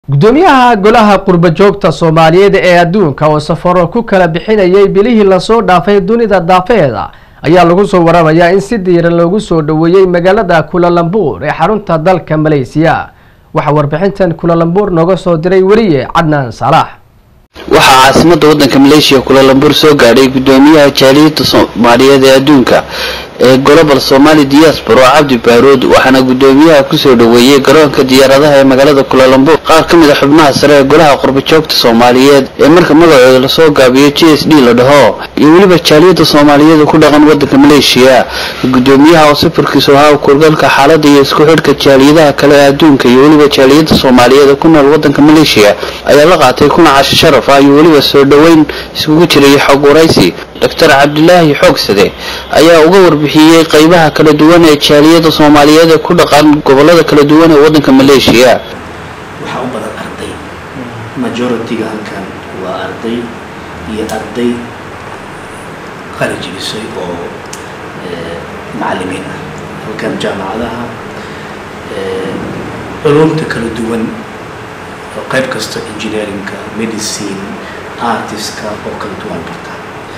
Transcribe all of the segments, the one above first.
gudoomiyaha golaha qurba joogta soomaaliyeed ee adduunka oo safaro ku kala bixinayay bilihii lasoo dhaafay dunida daafeeda ayaa lagu soo waramayaa in si diiran loogu soo dhoweeyey magaalada kulalambuur ee xarunta dalka maleysiya waxaa warbixintan kulalambuur nooga soo diray weriye cadnaan salaax waxaa caasimada wadanka maleeshiya kulalambuur soo gaadhay gudoomiyaha jaaliyada soomaaliyeed ee adduunka ee global somali diaspora cabdi baarood waxaana gudoomiyaha kusoo dhoweeyey garoonka diyaaradaha ee magaalada kulalambuur qaar ka mid a xubnaha sare ee golaha qurbajoogta soomaaliyeed ee marka magacooda lasoo gaabiyo j s d la dhaho iyo weliba jaaliyada soomaaliyeed ku dhaqan wadanka maleeshiya gudoomiyaha oo safarkiisu ahaa kurgalka xaalada iyo isku xidhka jaaliyadaha kale ee adduunka iyo weliba jaaliyada soomaaliyeed ee ku nool wadanka maleeshiya ayaa la qaatay kuna casho sharaf ah iyo weliba soo dhoweyn iskugu jiray xog waraysi doctor cabdilaahi xoogsade ayaa uga warbixiyey qeybaha kala duwan ee jaaliyada soomaaliyeed ee ku dhaqan gobolada kala duwan ee wadanka maleeshiya waxaa u badan arday majority-ga halkan waa arday iyo arday qali jibisay oo macalimiin ah halkan jaamacadaha culumta kala duwan oo qayb kasta engineerinka medicine artistka oo kala duwan barta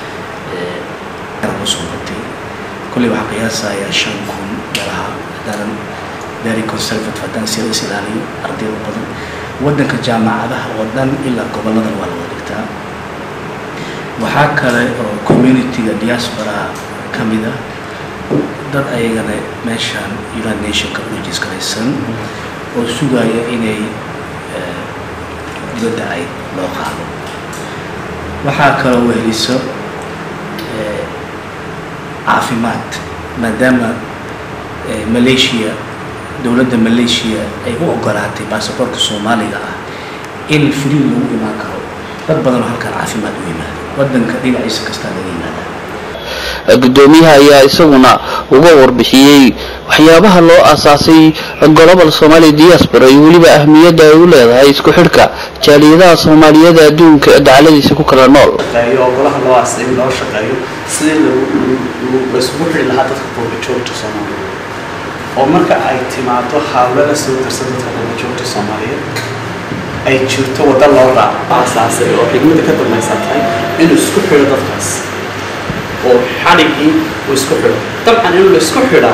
soo batay kolley waxaa qiyaasayaa shan kun meelaha haddaanan very conservative haddaan sida is ilaaliyo ardayda badan waddanka jaamacadaha oo dhan ilaa goboladan waa la wada dhigtaa waxaa kale oo community-ga diasporaa ka mid ah dad ayagana meeshaan united nationka urejis garaysan oo sugaya inay dibadda ay loo qaado waxaa kaloo weheliso caafimaad maadaama malaysia dowladda malaysia ay u ogolaatay baasaboorka soomaaliga ah in free lagu imaan karo dad badanoo halkan caafimaad u yimaado wadanka dhinaciisa kastaa laga yimaada gudoomiyaha ayaa isaguna uga warbixiyey waxyaabaha loo aasaasay global somali diaspora iyo weliba ahmiyadda ay u leedahay isku xidhka jaaliyadaha soomaaliyeed adduunka ee dacaladiisa ku kala nool oo golaha loo aasay in loo shaqeeyo sidii laisugu xidhi lahaa dadka qurbajoogta soomaaliyeed oo marka ay timaado hawlo la soo darsan dadka qurbajoogta soomaaliyeed ay jirto wadda loo raaco aasaasay oo xigmada ka dambaysan tahay inuu isku xidho dadkaas oo xadhigii uu isku xidho dabcan inuu la isku xidhaa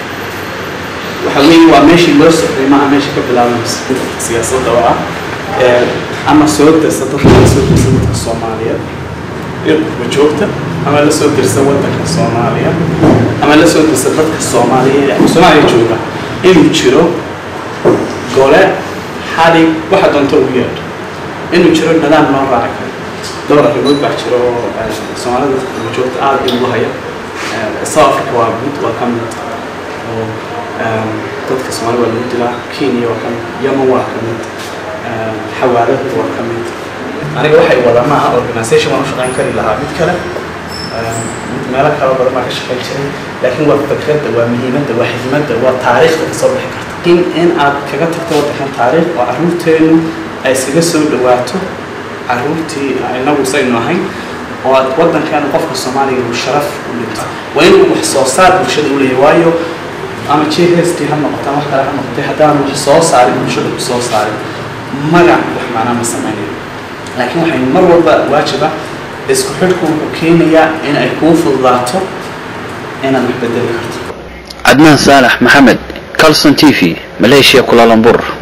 waxa weeye waa meeshii loo socday maaha meesha ka bilaabanaysa siyaasadda oo ah ama soo darsa dadka la soo darsa dadka soomaaliyeed ee qurbajoogta ama la soo dirsa wadanka soomaaliya ama la soo dirsa dadka soomaaliyeed ee soomaaliya jooga inuu jiro gole xadhig waxa doonto ugu yeedho inuu jiro nidaam loo raaci karo dhowr arrimood baa jiro oo soomaalida dadka qurbajoogta aada in ugu haya south africa waa mid waa ka mid oo dadka soomaalida waa lagu dilaa kenya waa ka mid yemen waa ka mid xawaalada waa ka mid aniga waxay wada maaha organisation waan u shaqayn kari lahaa mid kale meelo kale badan baa ka shaqayn jiray laakiin waa fikradda waa muhiimadda waa xigmadda waa taariikhda kasoo bixi karta in in aad kaga tagto waddankan taariikh oo carruurteennu ay iskaga soo dhawaato carruurtii inagu saynu ahayn oo aad waddankan qofka soomaaliga uu sharaf u dhinto waa inuu wax soo saar bulshada u leeyahay waayo ama j s t ha noqotaan wax kale ha noqotay haddaan wax soo saarin bulshada ku soo saarin magac wax maanaa ma samaynayo laakiin waxay mar walba waajiba isku xidhku wuxuu keenayaa in ay kuu fududaato inaad wax bedeli karto cadnaan saalax maxamed calson t v maleeshiya kulalambur